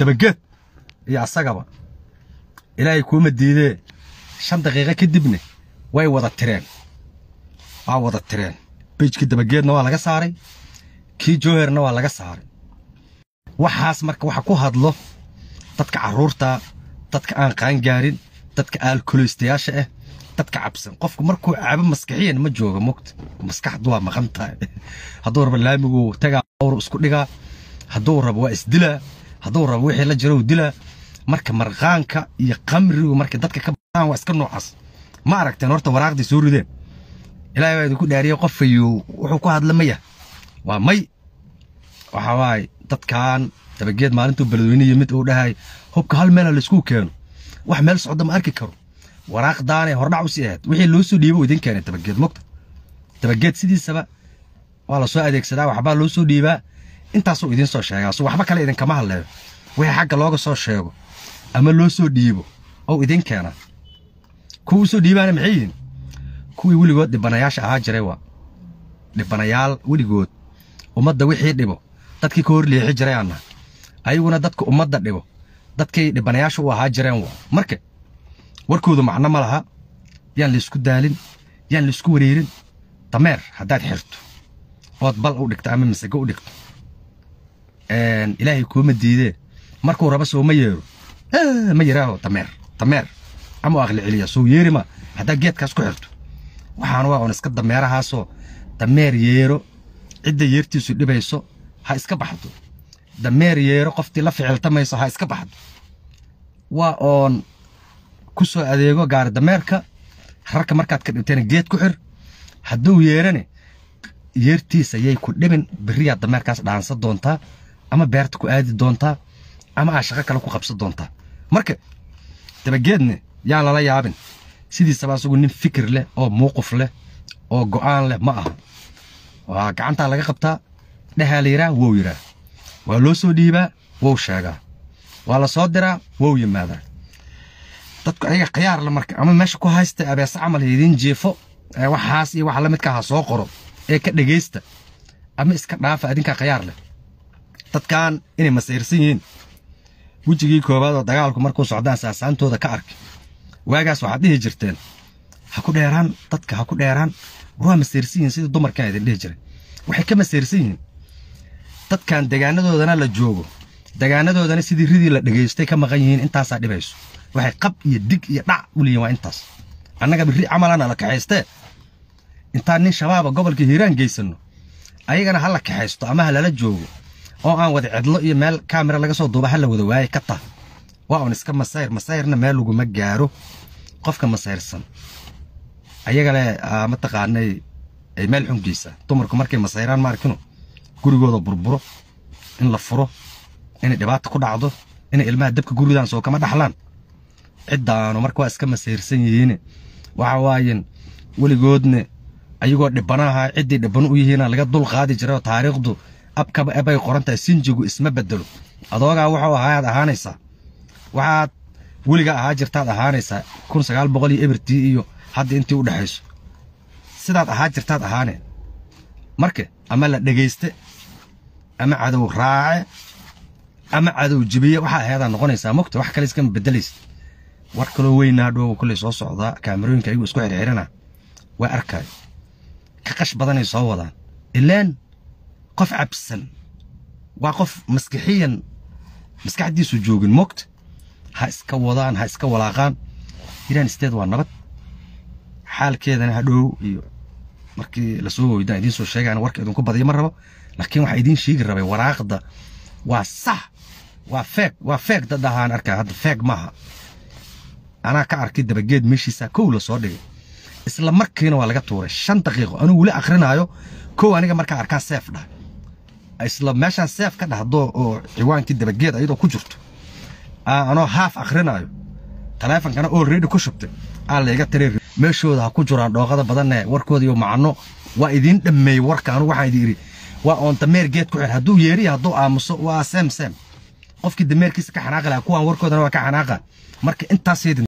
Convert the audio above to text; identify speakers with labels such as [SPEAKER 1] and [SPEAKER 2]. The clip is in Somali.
[SPEAKER 1] dabageed iyo asagaba ilaahay kuuma diidee shan daqiiqo kadibna way wada tireen waa wada tireen bejkii dabageedna waa laga saaray kii jooherna waa laga saaray waxaas marka waxa ku hadlo dadka carruurta dadka aan qaangaarin dadka aalkoleystayaasha ah dadka cabsan qofku markuu cabo maskaxiyan ma jooga mogta maskaxdu waa maqan tahay hadduu rabo laamigu tagaa awr isku dhigaa hadduu rabo waa isdilaa hadduu rabo wixii la jiro dilaa marka marqaanka iyo qamrigu marka dadka ka baaan waa iska noocaas ma aragteen horta waraaqdii soo rideen ilaahay baa idinku dhaariyey qofayu wuxuu ku hadla maya waa may waxa waaye dadkan dabageed maalintuu beledweyne yimid uu dhahay hubka hal meela laysku keeno wax meel socda ma arki karo waraaqdaanay hordhac u sii ahayd wixii loo soo dhiiba uu idin keenay dabageed mogta dabageed sidiisaba waa la soo adeegsadaa waxbaa loo soo dhiibaa intaasuu idiin soo sheegaa so waxba kale idinkama hadleeyo wixii xagga looga soo sheego ama loo soo dhiibo ou idin keenaa kuwa u soo dhiibaana maxay yihiin kuwii weligood dhibanayaasha ahaa jiray waa dhibanayaal weligood ummadda wixii dhibo dadkii ka hor leexi jiray aanna ayaguna dadka ummadda dhibo dadkay dhibanayaasha u ahaa jireen waa marka warkoodu macno ma laha yaan laysku daalin yaan laysku wareerin dameer haddaad xirto ood bal u dhigto ama masago u dhigto ilaahay kuuma diidee markuu raba soo ma yeero ma yiraaho dameer dameer ama u aqli celiya soo yeerima haddaa geedkaas ku xirto waxaan waa un iska dameerahaasoo dameer yeero cidda yeertiisu dhibayso ha iska baxdo dameer yeero qoftii la ficiltamayso ha iska baxdo waa oon ku soo adeego gaari dameerka rarka markaad ka dhibtayna geed ku xir hadduu yeerane yeertiisa yay ku dhibin beriyaad dameerkaas dhaansan doontaa ama beerta ku aadi doontaa ama aa shaqo kale ku qabsan doontaa marka dabageedne yaan lala yaabin sidiisaba asagu nin fikir leh oo muuquf leh oo go'aan leh ma aha waa gacantaa laga qabtaa dhehaa la yidhaah wow yidhaah waa loo soo dhiibaa wow sheegaa waa la soo diraa wow yimaadaa dadku ayaga khiyaar le marka ama meesha ku haysta abeese camal idiin jiifo waxaas iyo waxa la midka ha soo qoro ee ka dhegaysta ama iska dhaafa adinkaa khiyaar leh dadkan inay masayrsan yihiin wejigii koowaad oo dagaalku markuu socdaan saasaantooda ka arki waagaas waxaad dhihi jirteen ha ku dheeraan dadka ha ku dheeraan war waa masayrsan yihiin sidii dumarkan idin dhihi jiray waxay ka masayrsan yihiin dadkan degaanadoodana la joogo degaanadoodana sidii ridii la dhegaystay ka maqan yihiin intaasaa dhibayso waxay qab iyo dig iyo dhac u leeyihin waa intaas annaga birri camalana la kaxaystee intaan nin shabaaba gobolka hiiraan geysanno ayagana ha la kaxaysto ama ha lala joogo oo aan wada cidlo iyo meel kaamira laga soo duuba ha la wada waaye ka tah waa un iska masayr masayrna meel laguma gaaro qofka masayrsan ayagale mataqaanay ay meel xun geysaa dumarku markay masayraan ma arkino gurigooda burburo in la furo inay dhibaata ku dhacdo inay ilmaha dabka guridaan soo kama dhaxlaan ciddaanu marka waa iska masayrsan yihiin waxa waayen weligoodne ayagoo dhibanaha ciddii dhibano u yihiina laga dul qaadi jiray oo taariikhdu abkaba ebay qoran tahay sinjigu isma bedelo adoogaa wuxuu ahaayaad ahaanaysaa waxaad weligaa ahaa jirtaad ahaanaysaa kun sagaal boqol iyo ebertii iyo hadda intii u dhexayso sidaad ahaa jirtaad ahaaneen marka ama la dhegayste ama cadow raace ama cadow jibiye waxaa ahayadaa noqonaysaa mogta wax kale iskama bedelaysa war kaloo weynaa dhow kolley soo socdaa kaamirooyinka ayagu isku xirxirana waa arkaayo ka qash badanay soo wadaan ilaan qof cabsan waa qof maskixiyan maskaxdiisu joogin mogta ha iska wadaan ha iska walaaqaan iraan isteed waa nabad xaalkeedana hadhow iyo markii lasoo hoydaan idiin soo sheegaan warka idinku badiyo ma rabo laakiin waxaa idiin sheegi rabay waraaqda waa sax waa feeg waa feeg dad ahaan arkaa hadda feeg maaha anaa ka arkay dabageed meeshiisa kow la soo dhigay isla markiina waa laga tuuray shan daqiiqo anuu weli akrinaayo kow aniga markaa arkaa seef dhah isla meeshaan seef ka dhahdo oo ciwaankii dabageed ayadoo ku jirto anoo haaf akrinaayo taleefonkana oo reedi ku shubtay aa layga tiri meeshooda ha ku jiraan dhooqada badanne warkooda iyo macno waa idiin dhammeeyey warka anugu waxaan idin idhi waa oon dameer geed ku xir hadduu yeeriya hadduu aamuso waa seem seem qofkii dameerkiisa ka xanaaqi lahaa kuwaan warkoodana waa ka xanaaqa marka intaas